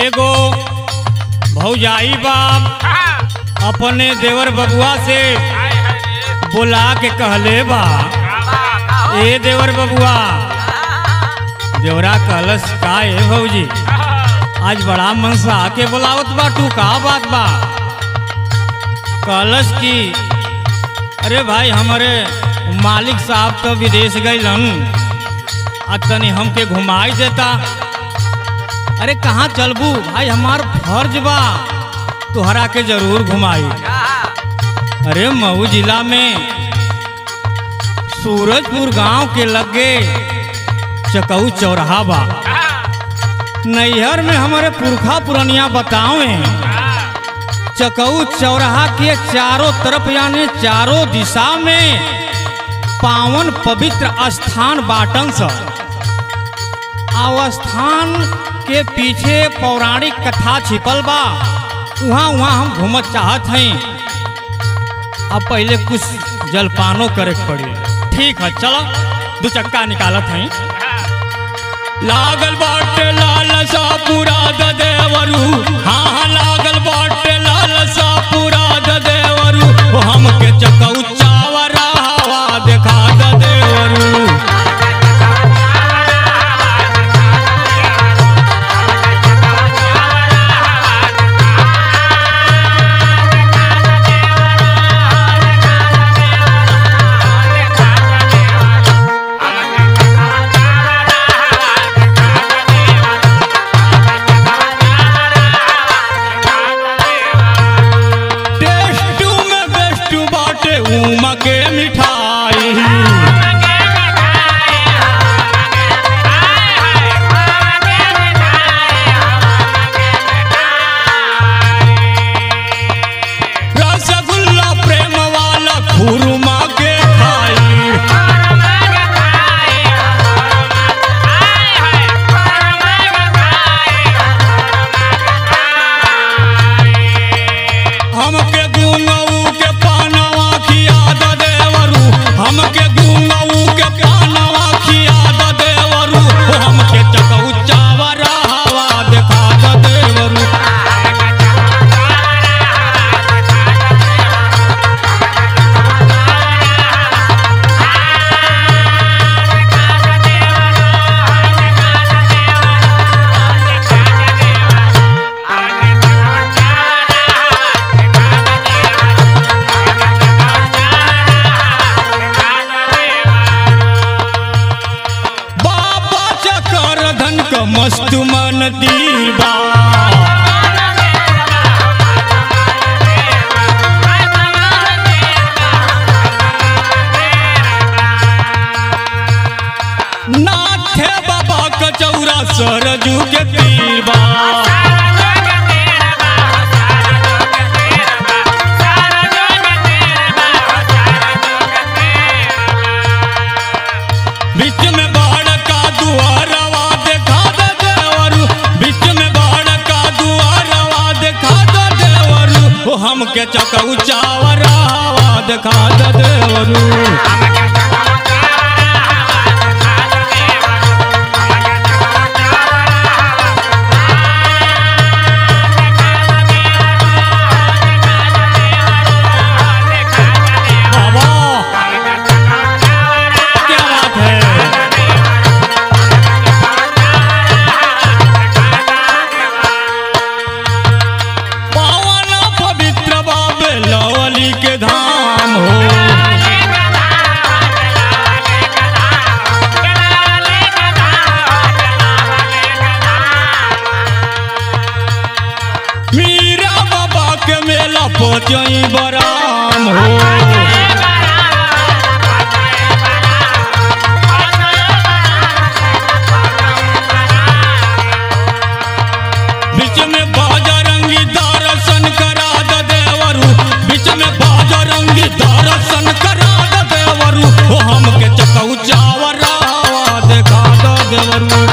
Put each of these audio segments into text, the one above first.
एगो भौजाई बाप अपने देवर बबुआ से बुला के कहले बा ए देवर बबुआ देवरा कहलस का ए भौजी आज बड़ा मन से आके बुलावत बा तू का बात बा कहलस की अरे भाई हमारे मालिक साहब तो विदेश गइलन आ तनी हमके घुमाई देता अरे कहाँ चलबू भाई हमार फर्ज बा तुहरा के जरूर घुमाई अरे मऊ जिला में सूरजपुर गांव के लगे चकऊ चौराहा बा नैहर में हमारे पुरखा पुरनिया बतावे चकऊ चौराहा के चारों तरफ यानी चारों दिशा में पावन पवित्र स्थान बाटन स अवस्थान के पीछे पौराणिक कथा छिपल बा वहाँ वहाँ हम घूमत चाहत हई अब पहले कुछ जलपानो करे के पड़ी ठीक है चलो दो चक्का निकालत हई लागल बाटे लाल सा पूरा द देवरू हाँ हाँ लागल बाटे लाल सा पूरा द देवरू ओ हमके चकऊ चावरा हवा देखा द देवरू टेस्ट में बेस्ट बाटे उमा के मिठाई रसगुल्ला प्रेम वाला खुरमा के खाई हमके गुंगऊ के पानवा खिया द देवरू हमके गुंगऊ के पानवा खिया द देवरू ओ हमके चकऊ चावरा हवा देखा द देवरू बाबा चकर धन क मस्त मन दीबा नाथे बाबा क चौरा सरजू के तीरबा बीच में बाढ़ का दुआरवा देखा दे देवरू बीच में बाढ़ का दुआरवा देखा दे देवरू ओ हमके चकऊ चावरावा देखा दे देवरू बाबा क्या बात है पावन पवित्र बाबे लवली के धाम हो मीरा बाबा के मेला पचई बराम हो बीच में बाजरंगी दर्शन करा द देवरू बीच में बाजरंगी दर्शन करा द देवरू ओ हमके चकऊ चावरा देखा द देवरू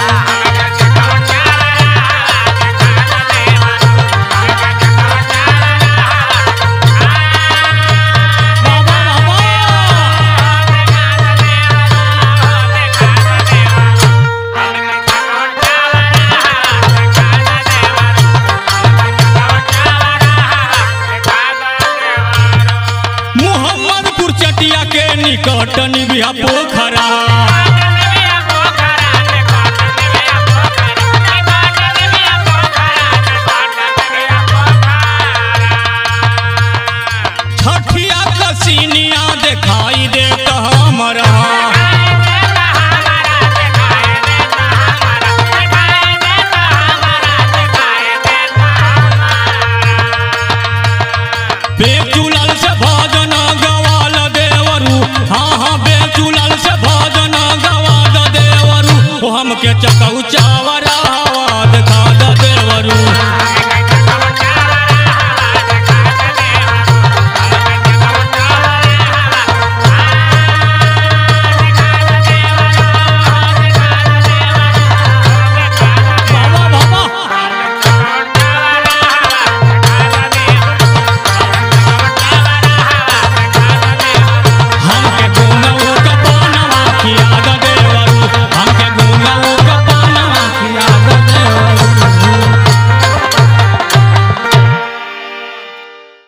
Thank you. कटनी बिहा पोखरा छठिया कसीनिया दिखाई देत हमरा बेचुलल से भजन गवाल देवरू हाँ हाँ बेचुलल से भजन गवाल देवरू ओ हमके चकऊ चावरा